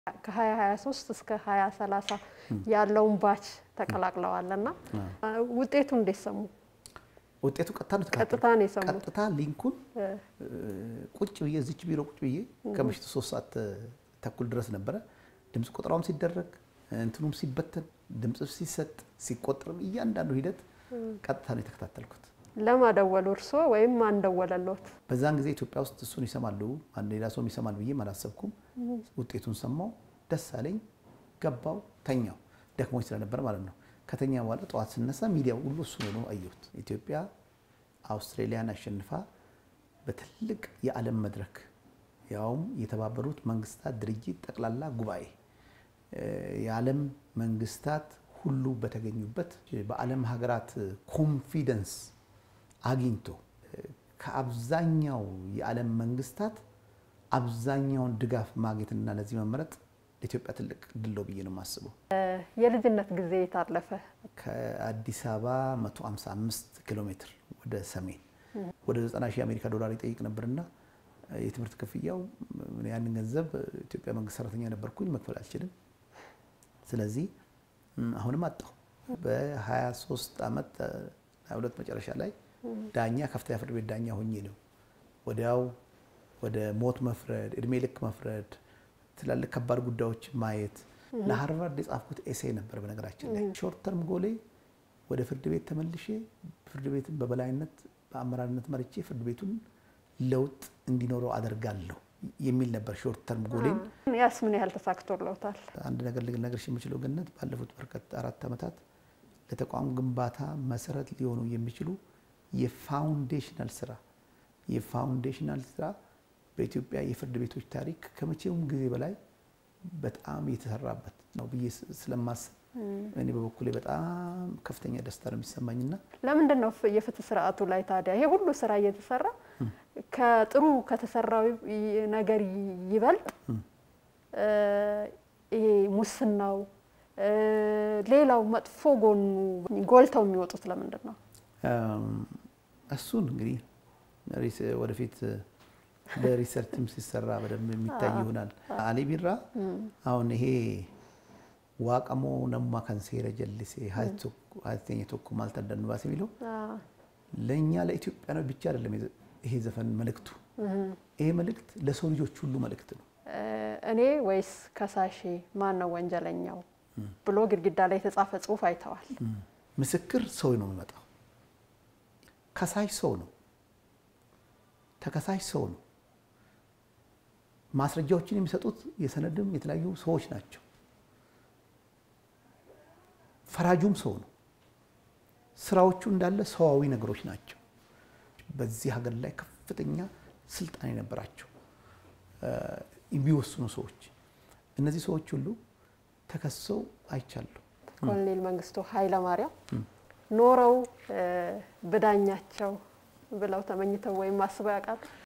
ከ2023 እስከ 2030 ያለውን ባች ተቀላቅለዋል እና ውጤቱ እንዴት ሰሙ? ውጤቱ ቀጥታ ነው ቀጥታ ነው የሰሙት? ቀጥታ ሊንኩን ቁጭ ብዬ እዚች ቢሮ ቁጭ ብዬ ከምሽቱ ሶስት ሰዓት ተኩል ድረስ ነበረ ድምፅ ቆጠራውም ሲደረግ እንትኑም ሲበተን ድምፅ ሲሰጥ ሲቆጠርም እያንዳንዱ ሂደት ቀጥታ ነው የተከታተልኩት። ለማደወሉ እርስዎ ወይም ማን ደወለልዎት? በዛን ጊዜ ኢትዮጵያ ውስጥ እሱን ይሰማሉ ሌላ ሰውም ይሰማል ብዬም አላሰብኩም። ውጤቱን ሰማው፣ ደስ አለኝ፣ ገባው፣ ተኛው። ደክሞኝ ስለነበር ማለት ነው። ከተኛ በኋላ ጠዋት ስነሳ ሚዲያው ሁሉ እሱ ነው አየሁት። ኢትዮጵያ አውስትሬሊያን አሸንፋ በትልቅ የዓለም መድረክ ያውም የተባበሩት መንግስታት ድርጅት ጠቅላላ ጉባኤ የዓለም መንግስታት ሁሉ በተገኙበት በዓለም ሀገራት ኮንፊደንስ አግኝቶ ከአብዛኛው የዓለም መንግስታት አብዛኛውን ድጋፍ ማግኘትና ለዚህ መመረጥ ለኢትዮጵያ ትልቅ ድል ነው ብዬ ነው የማስበው። የልጅነት ጊዜ የታለፈ ከአዲስ አበባ 155 ኪሎ ሜትር ወደ ሰሜን ወደ 90 ሺህ የአሜሪካ ዶላር ይጠይቅ ነበርና የትምህርት ክፍያው ያንን ገንዘብ ኢትዮጵያ መንግስት ሰራተኛ ነበርኩኝ መክፈል አልችልም። ስለዚህ አሁንም አጣሁ። በ23 ዓመት 22 መጨረሻ ላይ ዳኛ ከፍተኛ ፍርድ ቤት ዳኛ ሆኜ ነው ወዲያው ወደ ሞት መፍረድ፣ እድሜ ልክ መፍረድ፣ ትላልቅ ከባድ ጉዳዮች ማየት ለሃርቫርድ የጻፍኩት ኤሴ ነበር። በነገራችን ላይ ሾርት ተርም ጎሌ ወደ ፍርድ ቤት ተመልሼ ፍርድ ቤትን በበላይነት በአመራርነት መርቼ ፍርድ ቤቱን ለውጥ እንዲኖረው አደርጋለሁ የሚል ነበር ሾርት ተርም ጎሌን። ያስ ምን ያህል ተሳክቶለውታል? አንድ ነገር ልነግርሽ የምችለው ገነት ባለፉት በርከት አራት ዓመታት ለተቋም ግንባታ መሰረት ሊሆኑ የሚችሉ የፋውንዴሽናል ስራ የፋውንዴሽናል ስራ በኢትዮጵያ የፍርድ ቤቶች ታሪክ ከመቼውም ጊዜ በላይ በጣም የተሰራበት ነው ብዬ ስለማስብ እኔ በበኩሌ በጣም ከፍተኛ ደስታ ነው የሚሰማኝና ለምንድን ነው የፍትህ ስርዓቱ ላይ ታዲያ ይሄ ሁሉ ስራ እየተሰራ ከጥሩ ከተሰራው ነገር ይበልጥ ይሄ ሙስናው፣ ሌላው መጥፎ ጎኑ ጎልተው የሚወጡት ለምንድን ነው? እሱን እንግዲህ ወደፊት በሪሰርችም ሲሰራ በደንብ የሚታይ ይሆናል። አሊ ቢራ አሁን ይሄ ዋቀሞ ነማ ከንሴረ ጀልሴ ሀተኛ ቶኮ ማልታ ደንባስ የሚለው ለእኛ ለኢትዮጵያኖች ብቻ አይደለም ይሄ ዘፈን መልእክቱ። ይሄ መልእክት ለሰው ልጆች ሁሉ መልእክት ነው። እኔ ወይስ ከሳሼ ማን ነው ወንጀለኛው ብሎ ግድግዳ ላይ የተጻፈ ጽሁፍ አይተዋል። ምስክር ሰው ነው የሚመጣው። ከሳሽ ሰው ነው። ተከሳሽ ሰው ነው። ማስረጃዎችን የሚሰጡት የሰነድም የተለያዩ ሰዎች ናቸው። ፈራጁም ሰው ነው። ስራዎቹ እንዳለ ሰዋዊ ነገሮች ናቸው። በዚህ ሀገር ላይ ከፍተኛ ስልጣን የነበራቸው የሚወስኑ ሰዎች እነዚህ ሰዎች ሁሉ ተከሰው አይቻለሁ። ኮሎኔል መንግስቱ ኃይለማርያም ኖረው ብዳኛቸው ብለው ተመኝተው ወይም አስበው ያውቃሉ?